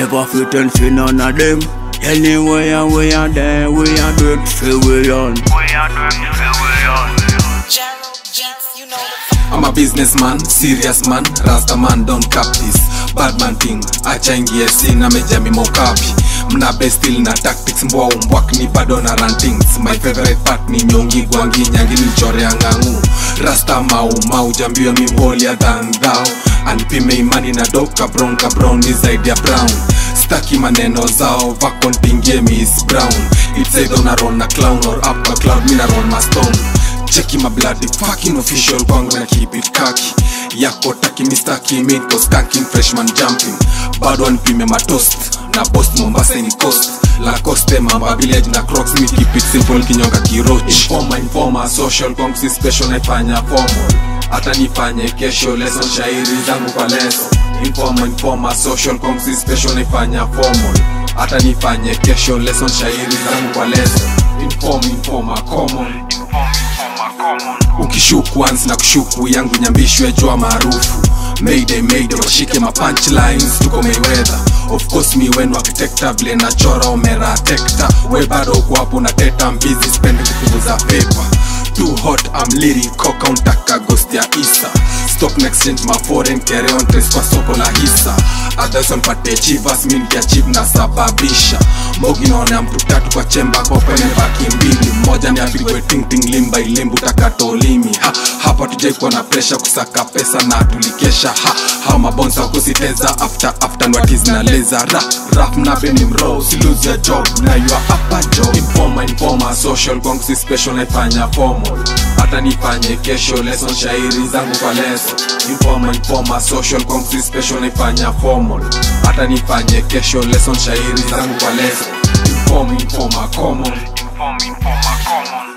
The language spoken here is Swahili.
Never fit and see none of them. Anywhere we are there, we are do it for we on. Gerald Beats, you know the I'm a businessman, serious man, rasta man, don't cap this bad man thing, acha ingie sina meja mimokapi mna bestil na tactics mbwa umbwak ni bado na rantings my favorite part ni nyongi gwangi nyangi nilchorea ng'ang'u rasta mau mau jambio mimholia than thou anipime imani na dop kabron kabron ni zaidi ya brown staki maneno zao vakontingie miss brown it's either una roll na clown or up a cloud mina roll ma stone cheki my bloody fucking official kwangu na keep it kaki yako taki mistaki mito skanking freshman jumping bado anipime matost na post mombasa ni coast la coste mamba village na crocs mi keep it simple kinyonga kiroch informa informa social kwangu si special naifanya formal hata nifanye kesho lesson shairi zangu kwa leso informa informa social kwangu si special naifanya formal hata nifanye kesho lesson shairi zangu kwa leso inform informa common ukishuku once na kushuku yangu nyambishwe jua maarufu mayday mayday washike ma punchlines tuko mayweather of course mi wenu architecta vile nachora omera tekta we bado uko hapo na teta mbizi spendi kupunguza pepa too hot I'm lyric coca untaka ghost ya isa stock na exchange ma foreign carry on trace kwa soko la hisa others wanpate chivas mi nikiachieve na sababisha mogi naona mtu tatu kwa chemba kopene baki mbili mmoja ni apigwe tingting limba ilimbu takatolimi ha, hapa tujaikuwa na presha kusaka pesa na tulikesha ha, ha mabonsa kusiteza after after nwatiz na leza ra rap mnabe ni mro usiluzi ya job na yua hapa job informa informa social kwangu si special naifanya formal hata nifanye kesho lesson shairi zangu kwa leso informa informa social kwangu si special naifanya formal hata nifanye kesho lesson shairi zangu kwa leso inform informa common Inform, inform, common.